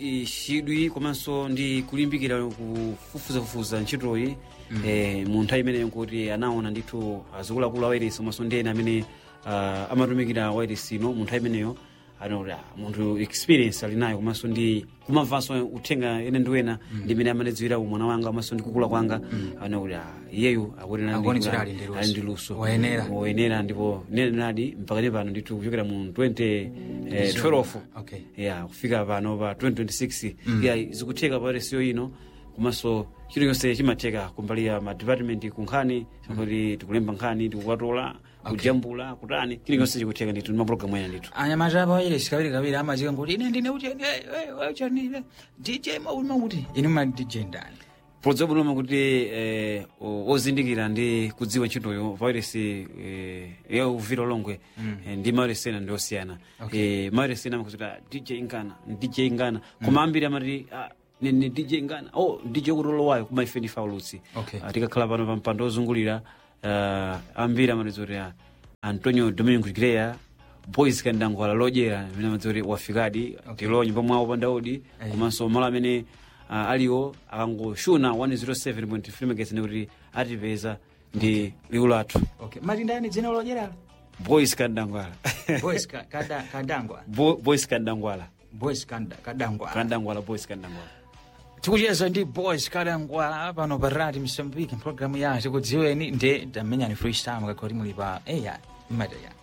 i, chidwi komanso ndi kulimbikira kufufuzafufuza ntchitoyi eh, mu nthawi imeneyo kuti anaona ndithu azikuluakulu a wairesi komanso ndi ena amene uh, amatumikira wairesi ino mu nthawi imeneyo anaona munthu experience ali nayo komanso ndi kumamvanso uthenga ene ndi wena ndi imene amanidziwira umwana wanga komanso ndi kukula kwanga anakuti iyeyu akuyenera ndi- Akuonetsera ali ndi luso. ali ndi luso Wayenera. woyenera ndipo nenenadi mpaka ne pano ndithu kuchokera mu 2012 Okay. ya kufika pano pa 2026 ya zikutheka pa resiyo ino komanso chino chonse chimatheka kumbali ya madepartment kunkhani kuti tikulemba nkhani tikukatola kujambula kutani chino chonse chikutheka ndithu ndi mapulogalamu ena ndithu anyamata apa wairesi kawiri kawiri amazika kuti ine ndine ucheni ucheni dj mauma kuti ine ma dj ndani podza bunoma kuti eh, o- ozindikira ndi kudziwa ntchitoyo vairesi eh, ya uvira longwe eh, ndi mairesi ena ndi osiyana Okay. eh, mairesi ena amakuti ah, dj ngana dj ngana koma ambiri amati ah, ni ni dj ngana oh dj kutolowayo kuma ife ndifa ulutsi Okay. Ah, tikakhala pano pa mpando ozungulira ah, ambiri amati kuti ah, antonio domingo greya boys kandangwala lodyera amene amadzi kuti wafikadi tilo nyumba mwawo pandaudi Ayi. komanso malo amene uh, aliwo akangoshuna 107.3 megahertz kuti atipeza ndi liwu lathu okay mati ndani dzina lodyeralo boys kandangwala boys ka- kada- kadangwa Bo, boys kandangwala boys kanda- kadangwa kandangwala boys kandangwala tikucheza ndi boys kadangwa pano pa radio msambiki mpulogalamu ya tikudziweni nde tamenyani freestyle kakoti muli pa eya imata ya